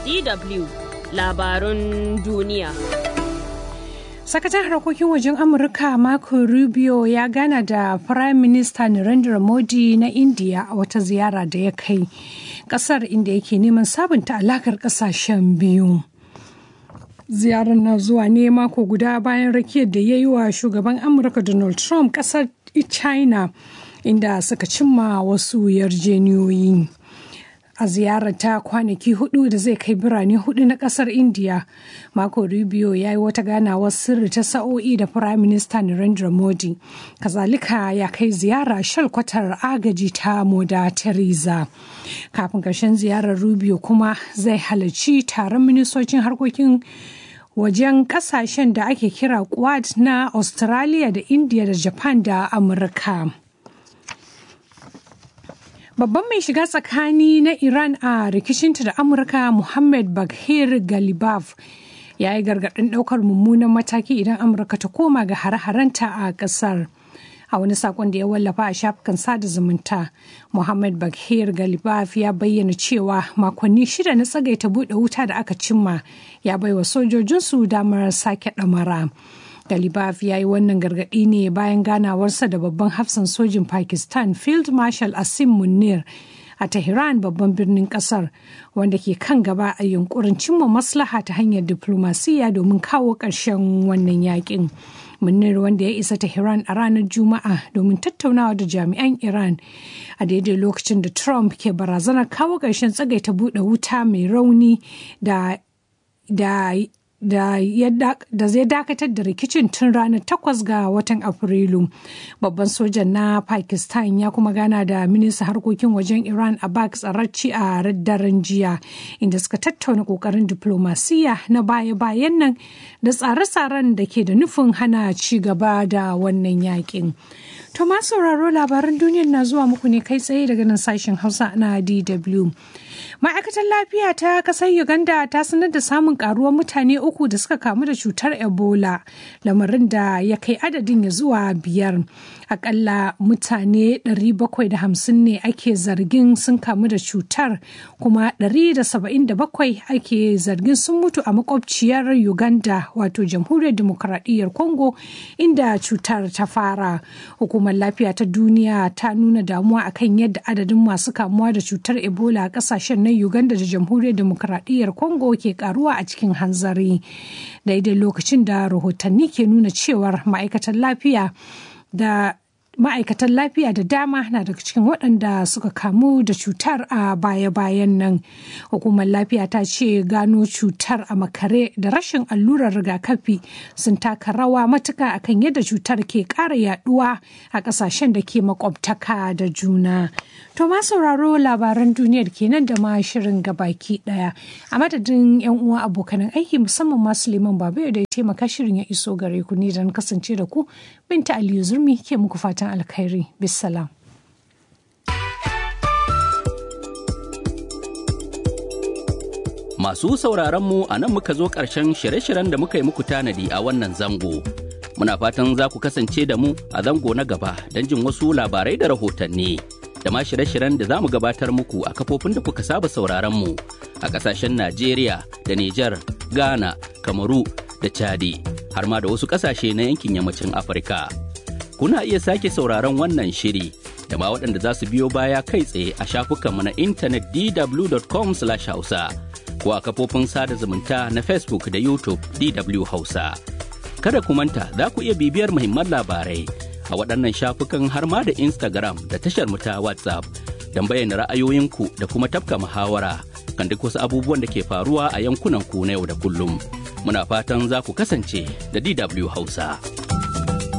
DW labarun duniya. Sakataren harkokin wajen Amurka Marco Rubio ya gana da Prime Minister Narendra Modi na India a wata ziyara da ya kai kasar inda yake neman sabunta alakar kasashen biyu. Ziyarar na zuwa ne mako guda bayan rakiyar da ya yi wa shugaban Amurka Donald Trump kasar China inda suka cimma wasu yarjeniyoyi. a ziyarar ta kwanaki hudu da zai kai birane hudu na kasar india mako rubio ya yi wata ganawar sirri ta sa'o'i da prime minister narendra modi kazalika ya kai ziyara shalkwatar agaji ta moda teresa kafin karshen ziyarar rubio kuma zai halarci taron ministocin harkokin wajen kasashen da ake kira quad na australia da india da japan da amurka Babban mai shiga tsakani na Iran a rikicinta da Amurka Muhammad Baghir Galibaf ya yi gargaɗin ɗaukar mummunan mataki idan Amurka ta koma ga hare-harenta a ƙasar. A wani sakon da ya wallafa a shafukan sada zumunta, Muhammad Baghir Galibaf ya bayyana cewa makonni shida na tsagaita buɗe wuta da aka cimma ya baiwa sojojinsu damar sake ɗamara. Galibaf ya yi wannan gargaɗi ne bayan ganawarsa da babban hafsan sojin Pakistan Field Marshal Asim Munir a Tehran babban birnin kasar wanda ke kan gaba a yunkurin cimma maslaha ta hanyar diplomasiya domin kawo ƙarshen wannan yakin. Munir wanda ya isa Tehran a ranar Juma'a domin tattaunawa da jami'an Iran a daidai lokacin da Trump ke barazanar kawo ƙarshen tsagaita buɗe wuta mai rauni da da da zai dakatar da rikicin tun ranar takwas ga watan afrilu babban sojan na pakistan ya kuma gana da minista harkokin wajen iran abbas tsararci a daren jiya inda suka tattauna kokarin diplomasiya na baya-bayan nan da tsare-tsaren da ke da nufin hana ci gaba da wannan yakin to ma sauraro labaran duniyar na zuwa muku ne kai tsaye daga nan sashen hausa na dw ma'aikatar lafiya ta kasar uganda ta sanar da samun karuwar mutane uku da suka kamu da cutar ebola lamarin da ya kai adadin ya zuwa biyar akalla mutane 750 ne ake zargin sun kamu da cutar kuma 177 ake zargin sun mutu a makwabciyar uganda wato jamhuriyar demokuraɗiyyar congo inda cutar ta fara hukumar lafiya ta duniya ta nuna damuwa akan yadda adadin masu kamuwa da cutar ebola a kasashen na uganda da jamhuriyar demokuraɗiyyar congo ke karuwa a cikin hanzari daidai lokacin da rahotanni ke nuna cewar ma'aikatan lafiya da ma'aikatan lafiya da dama na daga cikin waɗanda suka kamu da cutar a baya-bayan nan hukumar lafiya ta ce gano cutar a makare da rashin allurar rigakafi sun taka rawa matuka akan yadda cutar ke ƙara yaduwa a ƙasashen da ke makwabtaka da juna to ma sauraro labaran duniyar kenan da ma shirin gabaki ɗaya a madadin yan uwa abokanan aiki musamman ma suleiman babu da ya taimaka shirin ya iso gare ku ni don kasance da ku binta aliyu zurmi ke muku fatan fatan alkhairi bisalam. Masu sauraronmu a nan muka zo ƙarshen shirye-shiryen da muka yi muku tanadi a wannan zango. Muna fatan za ku kasance da mu a zango na gaba don jin wasu labarai da rahotanni. Da ma shirye-shiryen da za mu gabatar muku a kafofin da kuka saba sauraronmu a ƙasashen Najeriya da Nijar, Ghana, Kamaru da Chadi, har ma da wasu ƙasashe na yankin yammacin Afirka. kuna iya sake sauraron wannan shiri da ma waɗanda za su biyo baya kai tsaye a shafukanmu na intanet dw.com hausa ko a kafofin sada zumunta na facebook da youtube dw hausa kada ku manta za ku iya bibiyar muhimman labarai a waɗannan shafukan har ma da instagram da tashar mu ta whatsapp don bayyana ra'ayoyinku da kuma tafka muhawara kan duk wasu abubuwan da ke faruwa a yankunan ku na yau da kullum muna fatan za ku kasance da dw hausa.